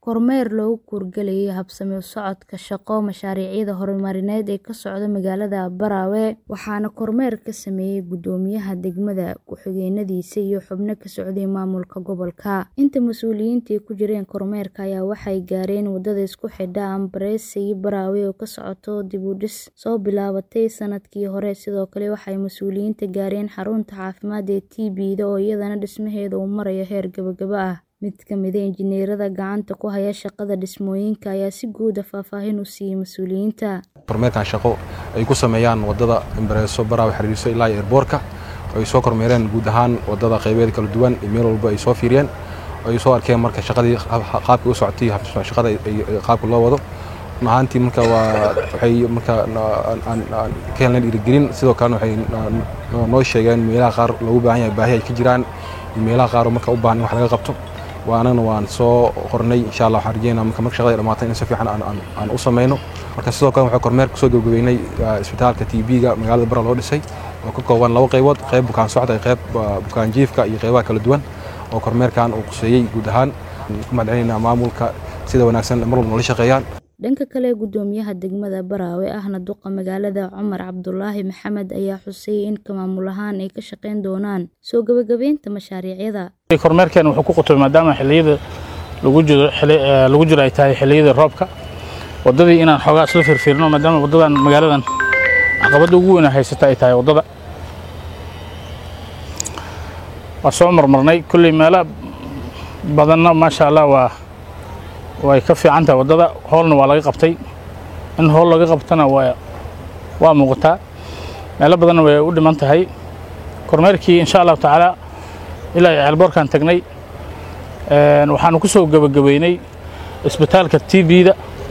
kormeer loogu kuurgalayay habsami u socodka shaqo mashaariicda horumarineed ee ka socda magaalada Abarawe waxaana kormeer ka sameeyay guddoomiyaha degmada ku-xigeenadiisa iyo xubno ka socday maamulka gobolka inta mas'uuliyiintii ku jireen kormeerka ayaa waxay gaareen wadada isku xidha Ambarese iyo Barawe oo ka socoto dib u dhis soo bilaabatay sanadkii hore sidoo kale waxay mas'uuliyiinta gaareen xarunta caafimaad ee TB-da oo iyadana dhismaheeda uu marayo heer gabagaba ah mid ka mid ah injineerada gacanta ku haya shaqada dhismooyinka ayaa si guud ah faahfaahin u siiyay mas'uuliyiinta kormeerkan shaqo ay ku sameeyaan wadada Ambareso Barawe xiriirso ilaa airportka ay soo kormeereen guud ahaan wadada qaybeed kala duwan iyo meel walba ay soo fiiriyeen ay soo arkeen marka shaqadii qaabka u socotay shaqada qaabka loo wado ahaantii marka waa waxay marka aan ka helnay dhiirigelin sidoo kalena waxay noo sheegeen meelaha qaar loogu baahan yahay baahi ay ka jiraan iyo meelaha qaar marka u baahan in wax laga qabto waanana waan soo qornay insha allah waxaan rajeynaa marka marka shaqada dhamaatay in si fiican aan u sameyno marka sidoo kale waxaan kormeer kusoo gabagabeynay isbitaalka TB-ga magaalada Bara loo dhisay oo ka kooban laba qaybood qayb bukaan socda iyo qayb bukaan jiifka iyo qaybaha kala duwan oo kormeerkan uu quseeyey guud ahaan ku mahadcelinaynaa maamulka sida wanaagsan mar walba noola shaqeeyaan dhanka kale guddoomiyaha degmada Barawe ahna duqa magaalada Cumar Cabdulaahi Maxamed ayaa xusay in maamul ahaan ay ka shaqeyn doonaan soo gabagabeynta mashaariicda kormeerkan wuxuu ku qotay maadaama xilliyada lagu jiro lagu jiro ay tahay xilliyada roobka wadadii inaan xoogaa isla firfirno maadaama wadadan magaaladan caqabada ugu weyn haysata ay tahay wadada waa soo marmarnay kulley meelo badanna maasha allah waa way ka fiican tahay waddada hoolna waa laga qabtay in hool laga qabtana waa waa muuqataa meelo badanna way u dhiman tahay kormeerkii insha allahu tacaala ilaa ceelboorkaan tagnay waxaanu ku soo gebagabeynay isbitaalka t b-da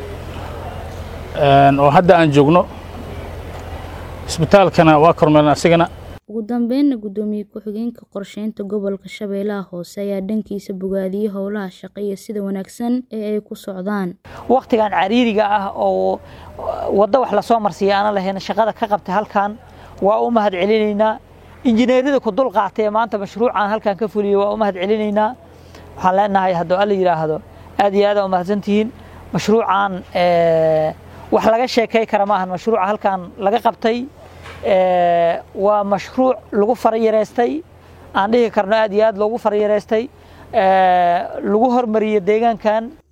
oo hadda aan joogno isbitaalkana waa kormeerna asigana ugu dambeynna guddoomiye ku-xigeenka qorsheynta gobolka shabeellaha hoose ayaa dhankiisa bogaadiyey howlaha shaqo iyo sida wanaagsan ee ay ku socdaan wakhtigan cariiriga ah oo waddo wax lasoo marsiiya aana lahayn shaqada ka qabtay halkan waa u mahad celinaynaa injineerada ku dul qaatay maanta mashruucan halkan ka fuliyey waa u mahad celinaynaa waxaan leenahay hadduu alla yidhaahdo aad iyo aad aa u mahadsantihiin mashruucan wax laga sheekay kara maahan mashruuca halkan laga qabtay waa mashruuc lagu farayareystay aan dhihi karno aad iyo aad loogu farayareystay lagu hormariyey deegaankan